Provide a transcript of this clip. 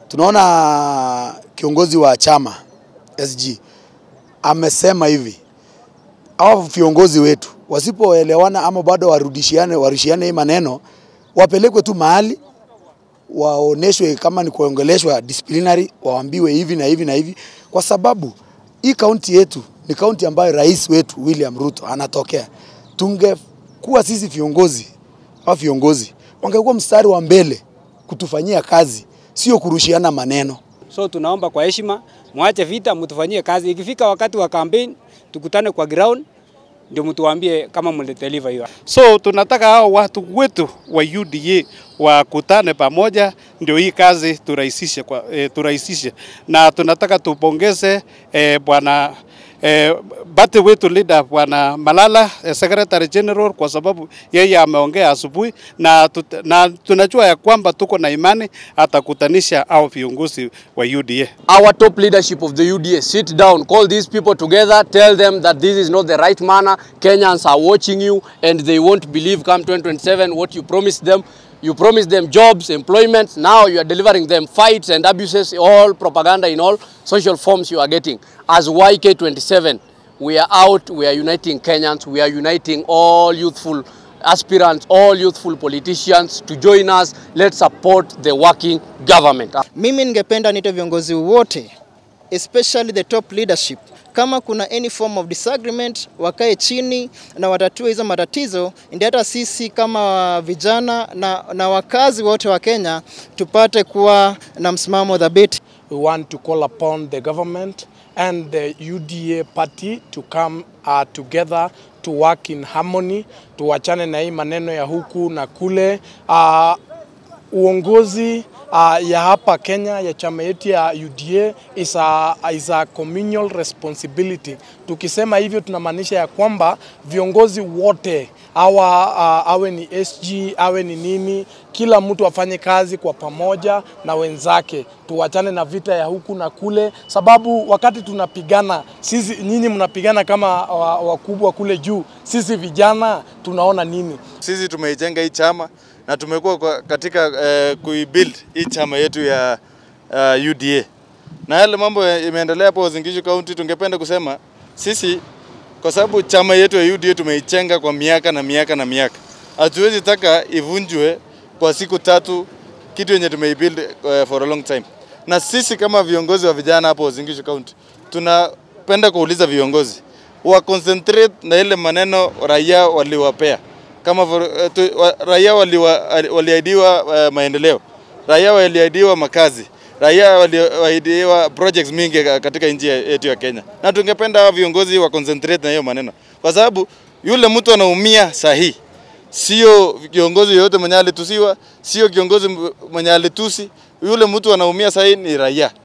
tunaona kiongozi wa chama SG amesema hivi, hao viongozi wetu wasipoelewana ama bado warudishiane, warushiane hii maneno, wapelekwe tu mahali waoneshwe kama ni kuongeleshwa disciplinary, waambiwe hivi na hivi na hivi, kwa sababu hii kaunti yetu ni kaunti ambayo rais wetu William Ruto anatokea. Tungekuwa sisi viongozi au viongozi wangekuwa mstari wa mbele kutufanyia kazi, sio kurushiana maneno. So tunaomba kwa heshima, mwache vita, mtufanyie kazi. Ikifika wakati wa campaign, tukutane kwa ground ndio mtuambie kama mlideliver hiyo. So tunataka hao watu wetu wa UDA wakutane pamoja, ndio hii kazi turahisishe, kwa, e, turahisishe na tunataka tupongeze e, bwana e, bati wetu leader bwana Malala e, Secretary General kwa sababu yeye ameongea asubuhi na, tut, na tunajua ya kwamba tuko na imani atakutanisha au viongozi wa UDA. our top leadership of the UDA sit down, call these people together, tell them that this is not the right manner. Kenyans are watching you and they won't believe come 2027 what you promised them. You promised them jobs, employment. Now you are delivering them fights and abuses, all propaganda in all social forms you are getting. As YK27, we are out, we are uniting Kenyans, we are uniting all youthful aspirants, all youthful politicians to join us. Let's support the working government. Mimi ningependa niite viongozi wote especially the top leadership, kama kuna any form of disagreement wakae chini na watatue hizo matatizo, ndio hata sisi kama vijana na, na wakazi wote wa Kenya tupate kuwa na msimamo dhabiti. we want to call upon the government and the UDA party to come uh, together to work in harmony, tuachane na hii maneno ya huku na kule. Uh, uongozi uh, ya hapa Kenya ya chama yetu ya UDA is a, is a communal responsibility. Tukisema hivyo tunamaanisha ya kwamba viongozi wote awa, uh, awe ni SG awe ni nini, kila mtu afanye kazi kwa pamoja na wenzake, tuwachane na vita ya huku na kule, sababu wakati tunapigana sisi, nyinyi mnapigana kama wa- wakubwa kule juu, sisi vijana tunaona nini? Sisi tumeijenga hii chama na tumekuwa kwa- katika eh, kuibuild hii chama yetu ya uh, UDA na yale mambo ya- imeendelea hapo Uasin Gishu County, tungependa kusema sisi kwa sababu chama yetu ya UDA tumeichenga kwa miaka na miaka na miaka, hatuwezi taka ivunjwe kwa siku tatu, kitu yenye tumeibuild uh, for a long time. Na sisi kama viongozi wa vijana hapo Uasin Gishu County tunapenda kuuliza viongozi wa concentrate na ile maneno raia waliwapea kama for, uh, tu, wa, raia waliwa- waliahidiwa uh, maendeleo, raia waliahidiwa makazi, raia waliahidiwa projects mingi ka- katika nchi ya- yetu ya Kenya, na tungependa hawa viongozi wa concentrate na hiyo maneno, kwa sababu yule mtu anaumia sahihi, sio kiongozi yoyote mwenye alitusiwa, sio kiongozi mwenye alitusi. Yule mtu anaumia sahihi ni raia.